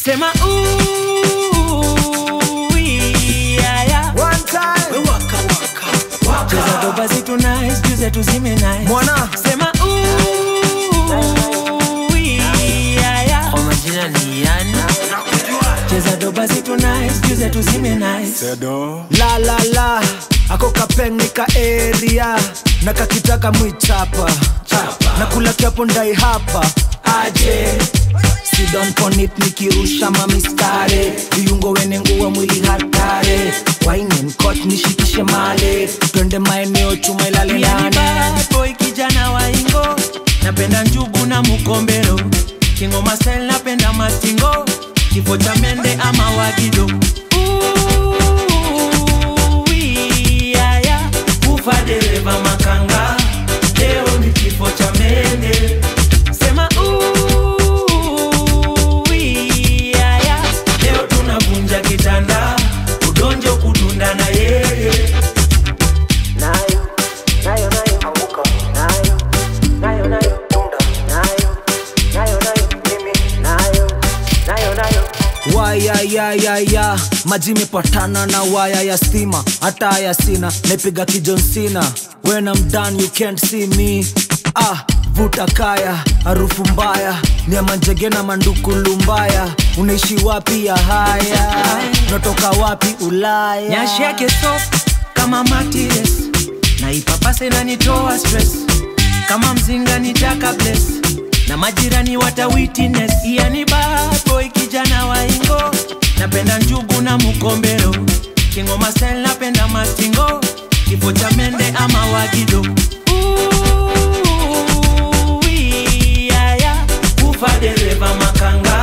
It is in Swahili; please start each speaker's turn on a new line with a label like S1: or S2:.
S1: sema ooh, yeah, yeah.
S2: One time.
S3: Waka waka waka.
S1: cheza doba zitu nice juze tuzime nice
S2: Mwana.
S1: sema ooh, yeah, yeah.
S3: Kwa majina ni yani.
S1: cheza doba zitu nice juze tuzime nice
S2: La la la. Ako kapeng ka area na kakitaka mwichapa na kula kiapo ndai hapa aje sidon ponit nikirusha mamistare viungo wene nguwa mwili hatare wainenkot nishikishe male twende maeneo chuma ilale
S1: Pia ni
S2: nane
S1: bad boy kijana wa ingo napenda njugu na mukombero kingoma style napenda mastingo kifo cha mende ama wagido Ooh, yeah, yeah. ufa dereva makanga leo ni kifo cha mende sema ooh, yeah, yeah. leo tunavunja kitanda udonjo kudunda na yeye
S4: nayo nayo nayo anguka nayo nayo nayo tunda nayo nayo nayo mimi nayo nayo nayo
S2: wayayayaya maji imepatana na waya ya stima hata haya sina naipiga kijonsina when I'm done you can't see me ah vuta kaya harufu mbaya niamanjege na mandukulu mbaya unaishi wapi ya haya unatoka wapi ulaya
S1: nyashi yake soft kama matires na ipapase nanitoa stress kama mzinga nitaka bless na majirani wata witness yani bad boy kijana wa ingo napenda njugu na mukombero kingoma style napenda mastingo kifo cha mende ama wagido Ooh, yeah, yeah. ufa dereva makanga